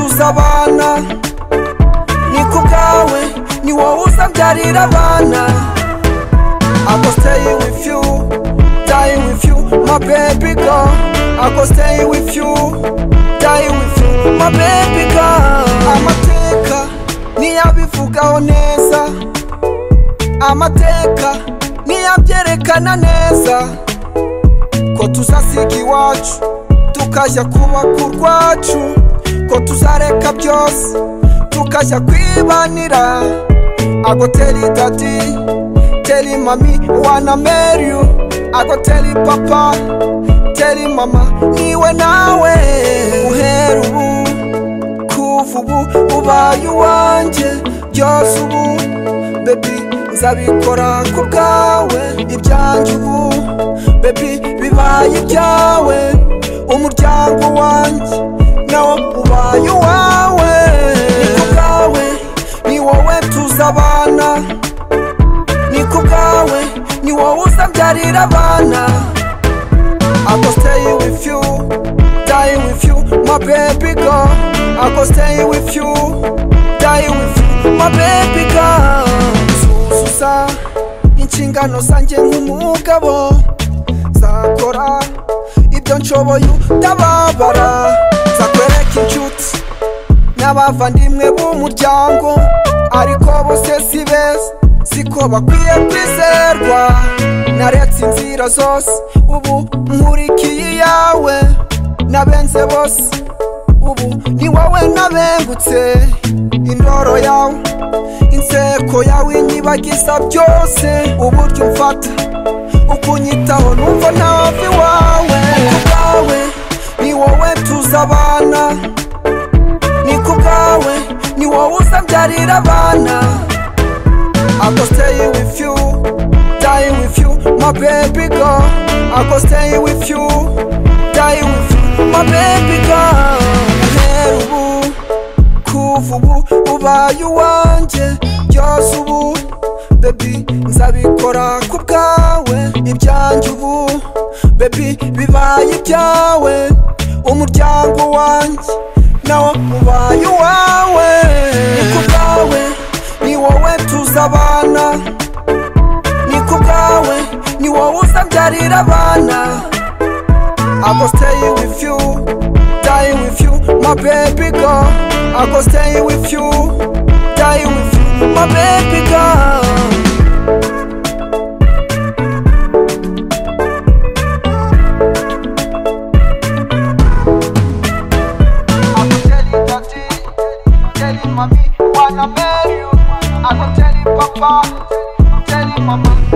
uza abana ni ku bwawe ni wowe uzabyarira abana I go stay with you die with you my baby girl I go stay with you die with you my baby girl amateka niyabivugaho neza amateka niyabyerekana neza ko tuzasiga iwacu tukajya kubaka urwacu ko tuzareka byose tukajya kwibanira I go tell you daddy tell you mommy wanna marry you I go tell you papa tell you mama niwe nawe uhera ubu kuva ubu ubaye uwanjye byose ubu bebi nzabikora ku bwawe ibyanjye ubu bebi bibaye ibyawe umuryango wanjye nawo ubaye uwawe ni ku bwawe ni wowe tuza abana ni ku bwawe ni wowe uzabyarira abana I go stay with you, die with you, my baby girl. I go stay with you, die with you, my baby girl. Suzuza inshingano zanjye nk'umugabo, nzakora ibyo nshoboye utababara, nzakwereka inshuti n'abavandimwe b'umuryango, ariko bose si beza siko bakwiye kwizerwa naretse inzira zose ubu nkurikiye iyawe nabenze bose ubu ni wowe nabengutse indoro yawe inseko yawe inyibagiza byose uburyo umfata ukunyitaho numva ntava iwawe ku bwawe ni wowe tuza abana ni ku bwawe ni wowe uzabyarira abana I go stay with you, die with you, my baby girl. I go stay with you, die with you, my baby girl. Uhera ubu, kuva ubu, ubaye uwanjye, byose ubu, baby nzabikora ku bwawe, ibyanjye ubu, baby bibaye ibyawe, umuryango wanjye nawo ubaye uwawe, ni ku bwawe ni wowe tuza abana ni ku bwawe ni wowe uzabyarira abana I go stay with you die with you my baby girl I go stay with you die with you my baby girl I go tell you daddy, tell you mommy, wanna marry you. I go tell you papa, tell you mama,